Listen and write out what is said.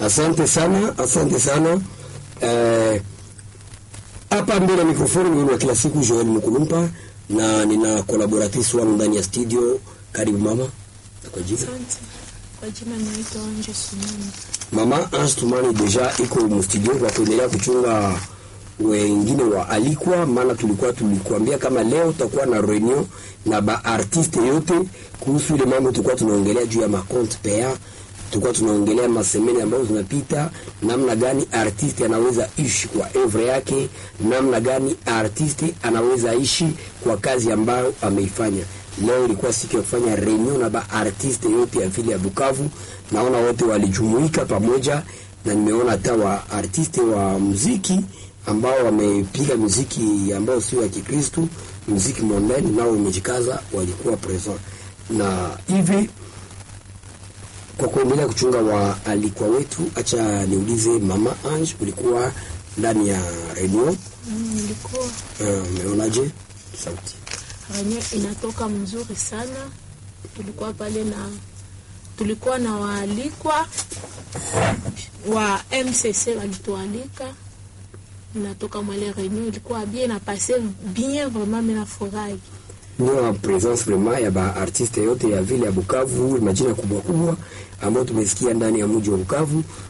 Asante sana, asante sana. Eh, hapa mbele ya mikrofoni ni wa kila siku Joel Mkulumpa na nina collaboratrice wangu ndani ya studio. Karibu mama. Kwa jina Asante. Kwa jina naitwa Anje Sumani. mama Ange Tumani deja iko mstudio kwa kuendelea kuchunga wengine wa alikwa, maana tulikuwa tulikuambia kama leo tutakuwa na reunion na ba artiste yote kuhusu ile mambo tulikuwa tunaongelea juu ya ma compte paya, tulikuwa tunaongelea masemeni ambayo zinapita, namna gani artiste anaweza ishi kwa evre yake, namna gani artiste anaweza ishi kwa kazi ambayo ameifanya. Leo ilikuwa siku ya kufanya reunion na ba artiste yote ya vile ya Bukavu. Naona wote walijumuika pamoja, na nimeona hata wa artiste wa muziki ambao wamepiga muziki ambao sio ya Kikristo, muziki mondani, nao wamejikaza, walikuwa present na hivi kwa kuendelea kuchunga waalikwa wetu, acha niulize mama Ange, ulikuwa ndani ya reunion Mm, Nilikuwa eh, umeonaje sauti? renye inatoka mzuri sana. Tulikuwa pale na tulikuwa na waalikwa wa MCC walitualika, inatoka mwele renyo ilikuwa bien na passe bien vraiment, mimi nafurahi Ndio presence vraiment ya ba artiste yote ya vile ya Bukavu, majina kubwa kubwa ambayo tumesikia ndani ya mji wa Bukavu,